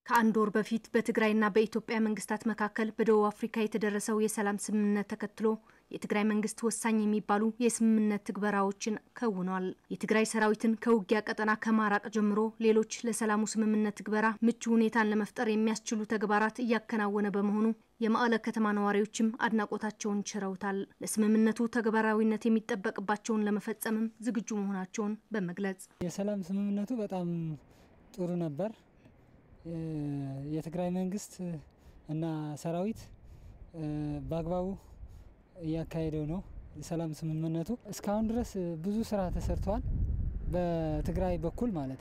ከአንድ ወር በፊት በትግራይና በኢትዮጵያ መንግስታት መካከል በደቡብ አፍሪካ የተደረሰው የሰላም ስምምነት ተከትሎ የትግራይ መንግስት ወሳኝ የሚባሉ የስምምነት ትግበራዎችን ከውኗል። የትግራይ ሰራዊትን ከውጊያ ቀጠና ከማራቅ ጀምሮ ሌሎች ለሰላሙ ስምምነት ትግበራ ምቹ ሁኔታን ለመፍጠር የሚያስችሉ ተግባራት እያከናወነ በመሆኑ የመቀለ ከተማ ነዋሪዎችም አድናቆታቸውን ችረውታል። ለስምምነቱ ተግባራዊነት የሚጠበቅባቸውን ለመፈጸምም ዝግጁ መሆናቸውን በመግለጽ የሰላም ስምምነቱ በጣም ጥሩ ነበር። የትግራይ መንግስት እና ሰራዊት በአግባቡ እያካሄደው ነው። የሰላም ስምምነቱ እስካሁን ድረስ ብዙ ስራ ተሰርተዋል። በትግራይ በኩል ማለት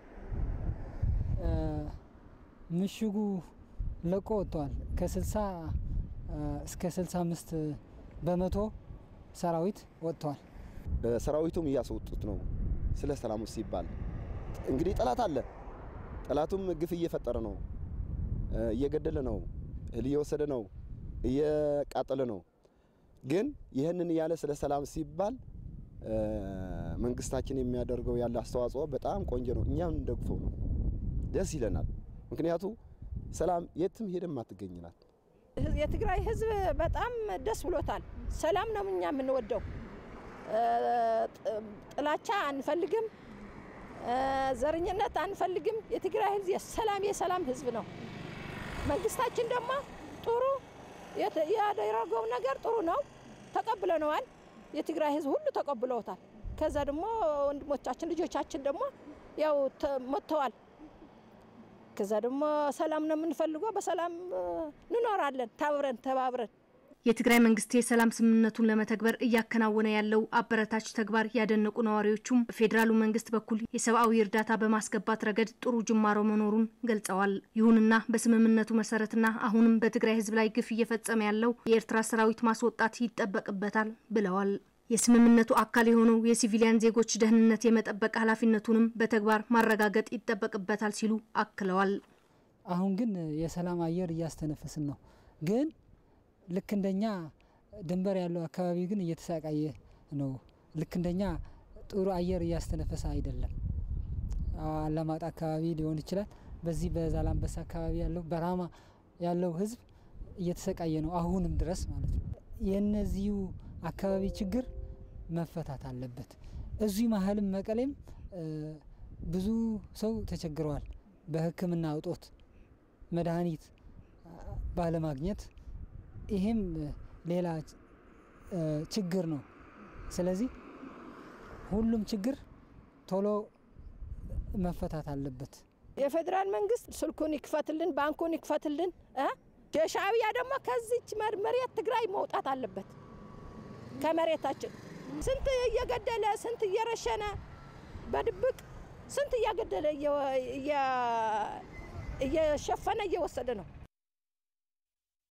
ምሽጉ ለቆ ወጥተዋል። ከ60 እስከ 65 በመቶ ሰራዊት ወጥተዋል። ሰራዊቱም እያስወጡት ነው። ስለ ሰላሙ ሲባል እንግዲህ ጠላት አለ። ጠላቱም ግፍ እየፈጠረ ነው፣ እየገደለ ነው፣ እህል እየወሰደ ነው፣ እየቃጠለ ነው። ግን ይህንን ያለ ስለ ሰላም ሲባል መንግስታችን የሚያደርገው ያለ አስተዋጽኦ በጣም ቆንጆ ነው። እኛም እንደግፈው ነው፣ ደስ ይለናል። ምክንያቱ ሰላም የትም ሄደም አትገኝ ናት። የትግራይ ህዝብ በጣም ደስ ብሎታል። ሰላም ነው እኛ የምንወደው። ጥላቻ አንፈልግም፣ ዘረኝነት አንፈልግም። የትግራይ ህዝብ የሰላም የሰላም ህዝብ ነው። መንግስታችን ደግሞ ጥሩ ያደረገው ነገር ጥሩ ነው፣ ተቀብለነዋል። የትግራይ ህዝብ ሁሉ ተቀብለውታል። ከዛ ደግሞ ወንድሞቻችን ልጆቻችን ደግሞ ያው መጥተዋል። ከዛ ደግሞ ሰላም ነው የምንፈልገው። በሰላም እንኖራለን ታብረን ተባብረን። የትግራይ መንግስት የሰላም ስምምነቱን ለመተግበር እያከናወነ ያለው አበረታች ተግባር ያደነቁ ነዋሪዎቹም በፌዴራሉ መንግስት በኩል የሰብአዊ እርዳታ በማስገባት ረገድ ጥሩ ጅማሮ መኖሩን ገልጸዋል። ይሁንና በስምምነቱ መሰረትና አሁንም በትግራይ ህዝብ ላይ ግፍ እየፈጸመ ያለው የኤርትራ ሰራዊት ማስወጣት ይጠበቅበታል ብለዋል። የስምምነቱ አካል የሆነው የሲቪሊያን ዜጎች ደህንነት የመጠበቅ ኃላፊነቱንም በተግባር ማረጋገጥ ይጠበቅበታል ሲሉ አክለዋል። አሁን ግን የሰላም አየር እያስተነፈስን ነው ግን ልክ እንደኛ ድንበር ያለው አካባቢ ግን እየተሰቃየ ነው። ልክ እንደኛ ጥሩ አየር እያስተነፈሰ አይደለም። አላማጣ አካባቢ ሊሆን ይችላል። በዚህ በዛላንበሳ አካባቢ ያለው በራማ ያለው ህዝብ እየተሰቃየ ነው አሁንም ድረስ ማለት ነው። የእነዚሁ አካባቢ ችግር መፈታት አለበት። እዚህ መሀልም መቀሌም ብዙ ሰው ተቸግረዋል። በሕክምና እጦት መድኃኒት ባለማግኘት ይሄም ሌላ ችግር ነው። ስለዚህ ሁሉም ችግር ቶሎ መፈታት አለበት። የፌዴራል መንግስት ስልኩን ይክፈትልን፣ ባንኩን ይክፈትልን። የሻዕቢያ ደግሞ ከዚች መሬት ትግራይ መውጣት አለበት። ከመሬታችን ስንት እየገደለ ስንት እየረሸነ በድብቅ ስንት እያገደለ እየሸፈነ እየወሰደ ነው።